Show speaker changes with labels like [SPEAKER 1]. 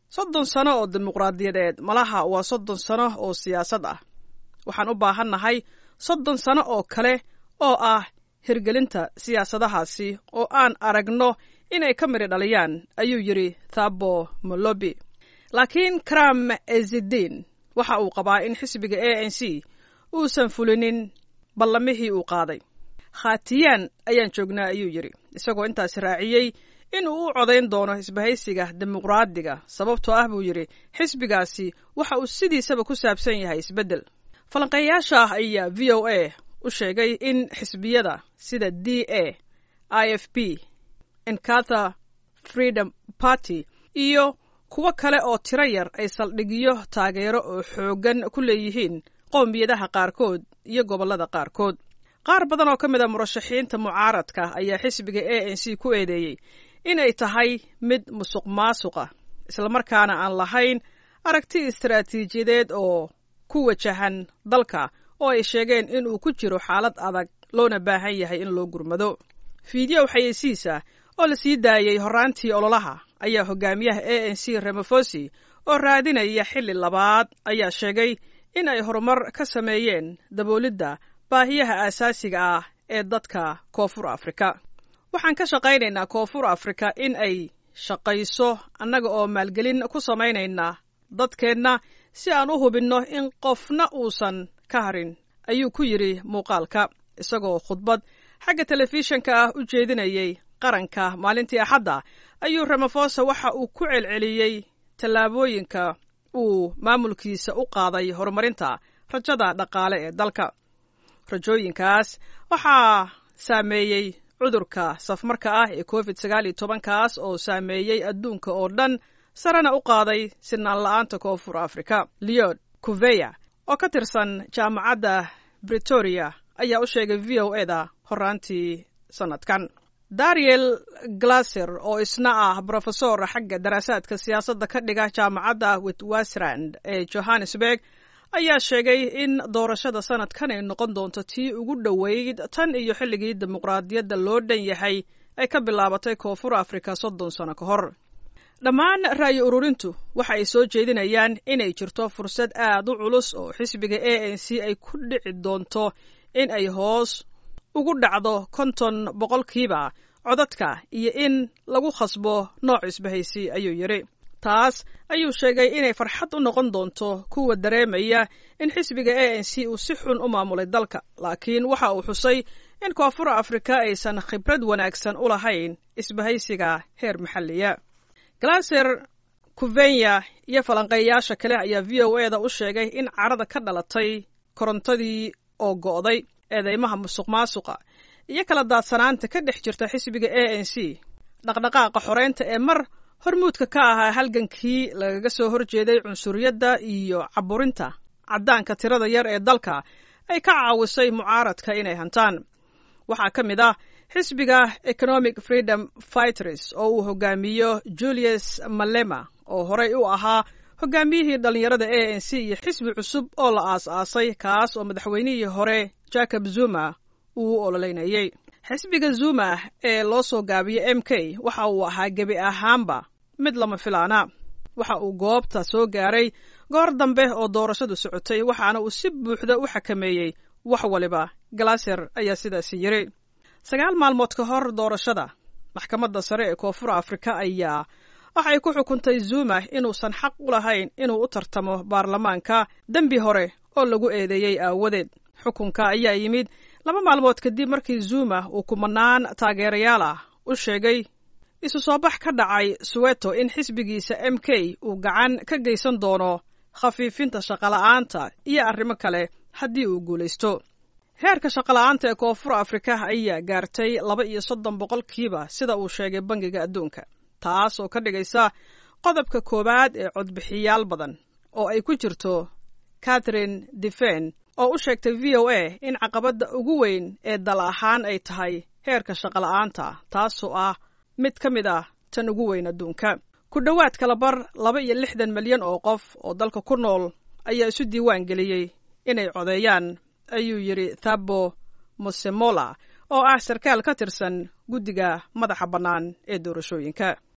[SPEAKER 1] soddon sano oo dimuqraadiyadeed malaha waa soddon sano oo siyaasad ah waxaan u baahannahay soddon sano oo kale oo ah hirgelinta siyaasadahaasi oo aan aragno inay ka midhi dhaliyaan ayuu yidhi thabo molobi laakiin kram ezidiin waxa uu qabaa in xisbiga a n c uusan fulinin ballamihii uu qaaday khatiyaan ayaan joognaa ayuu yidhi isagoo intaas raaciyey in uu u codayn doono isbahaysiga dimuqraadiga sababtoo ah buu yidhi xisbigaasi waxa uu sidiisaba ku saabsan yahay isbeddel falanqeeyaasha ah ayaa v o a u sheegay in xisbiyada sida d a i f p enkatha freedom party iyo kuwo kale oo tiro yar ay saldhigyo taageero oo xooggan ku leeyihiin qowmiyadaha qaarkood iyo gobollada qaarkood qaar badan oo ka mid a murashaxiinta mucaaradka ayaa xisbiga a n c ku eedeeyey inay tahay mid musuq maasuqa islamarkaana aan lahayn aragti istaraatiijiyadeed oo ku wajahan dalka oo ay sheegeen in uu ku jiro xaalad adag loona baahan yahay in loo gurmado fiideo xayeysiisa oo la sii daayey horraantii ololaha ayaa hogaamiyaha a n c remofosi oo raadinaya xilli labaad ayaa sheegay in ay horumar ka sameeyeen daboolidda baahiyaha aasaasiga ah ee dadka koonfur afrika waxaan ka shaqaynaynaa koonfur afrika in ay shaqayso annaga oo maalgelin ku samaynayna dadkeenna si aan u hubinno in qofna uusan ka harin ayuu ku yidhi muuqaalka isagoo khudbad xagga telefishanka ah u jeedinayey qaranka maalintii axadda ayuu ramafosa waxa uu ku celceliyey tallaabooyinka uu maamulkiisa u qaaday horumarinta rajada dhaqaale ee dalka rajooyinkaas waxaa saameeyey cudurka safmarka ah ee covid sagaal iyo tobankaas oo saameeyey adduunka oo dhan sarena u qaaday sinaan la-aanta koonfur afrika leod kuveya oo ka tirsan jaamacadda britoria ayaa u sheegay v o eda horaantii sanadkan dariel glaser oo isna ah brofesor xagga daraasaadka siyaasadda ka dhiga jaamacadda witwastrand ee johannesburg ayaa sheegay in doorashada sanadkan ay noqon doonto tii ugu dhoweyd tan iyo xilligii dimuqraadiyadda loo dhan yahay ay ka bilaabatay koonfur afrika soddon sano ka hor dhammaan ra'yi ururintu waxa ay soo jeedinayaan inay jirto fursad aad u culus oo xisbiga a n c ay ku dhici doonto in ay hoos ugu dhacdo konton boqolkiiba codadka iyo in lagu khasbo nooc isbahaysi ayuu yidhi taas ayuu sheegay inay farxad u noqon doonto kuwa dareemaya in xisbiga a n c uu si xun u maamulay dalka laakiin waxa uu xusay in koonfur afrika aysan khibrad wanaagsan u lahayn isbahaysiga heer maxalliya glaser kuvenya iyo falanqeeyaasha kale ayaa v o eda u sheegay in carada ka dhalatay korontadii oo go'day eedeymaha musuq maasuqa iyo kala daadsanaanta ka dhex jirta xisbiga a n c dhaqdhaqaaqa xoreynta ee mar hormuudka ka ahaa halgankii lagaga soo horjeeday cunsuriyadda iyo caburinta caddaanka tirada yar ee dalka ay ka caawisay mucaaradka inay hantaan waxaa ka mid ah xisbiga economic freedom fighters oo uu hogaamiyo julius malema oo horey u ahaa hogaamiyihii dhallinyarada a n c iyo xisbi cusub oo la aas-aasay kaas oo madaxweynihii hore jacob zuma uu u ololeynayey xisbiga zuma ee loo soo gaabiyey m k waxa uu ahaa gebi ahaanba mid lama filaana waxa uu goobta soo gaaray goor dambe oo doorashadu socotay waxaana uu si buuxda u xakameeyey wax waliba galaser ayaa sidaasi yiri sagaal maalmood ka hor doorashada maxkamadda sare ee koonfur afrika ayaa waxay ku xukuntay zuma inuusan xaq u lahayn inuu u tartamo baarlamaanka dembi hore oo lagu eedeeyey aawadeed xukunka ayaa yimid laba maalmood kadib markii zuma uu kumanaan taageerayaal ah u sheegay isu soo bax ka dhacay suweto in xisbigiisa m k uu gacan ka geysan doono khafiifinta shaqola'aanta iyo arrimo kale haddii uu guulaysto heerka shaqola'aanta ee koonfur afrika ayaa gaartay laba iyo soddon boqolkiiba sida uu sheegay bangiga adduunka taas oo ka dhigaysa qodobka koowaad ee codbixiyaal badan oo ay ku jirto catherine defen oo u sheegtay v o a in caqabadda ugu weyn ee dal ahaan ay tahay heerka shaqola'aanta taasoo ah mid ka mid ah tan ugu weyn adduunka ku dhowaad kalabar laba iyo lixdan milyan oo qof oo dalka ku nool ayaa isu diiwaan geliyey inay codeeyaan ayuu yidhi thabo mosemola oo ah sarkaal ka tirsan guddiga madaxa bannaan ee doorashooyinka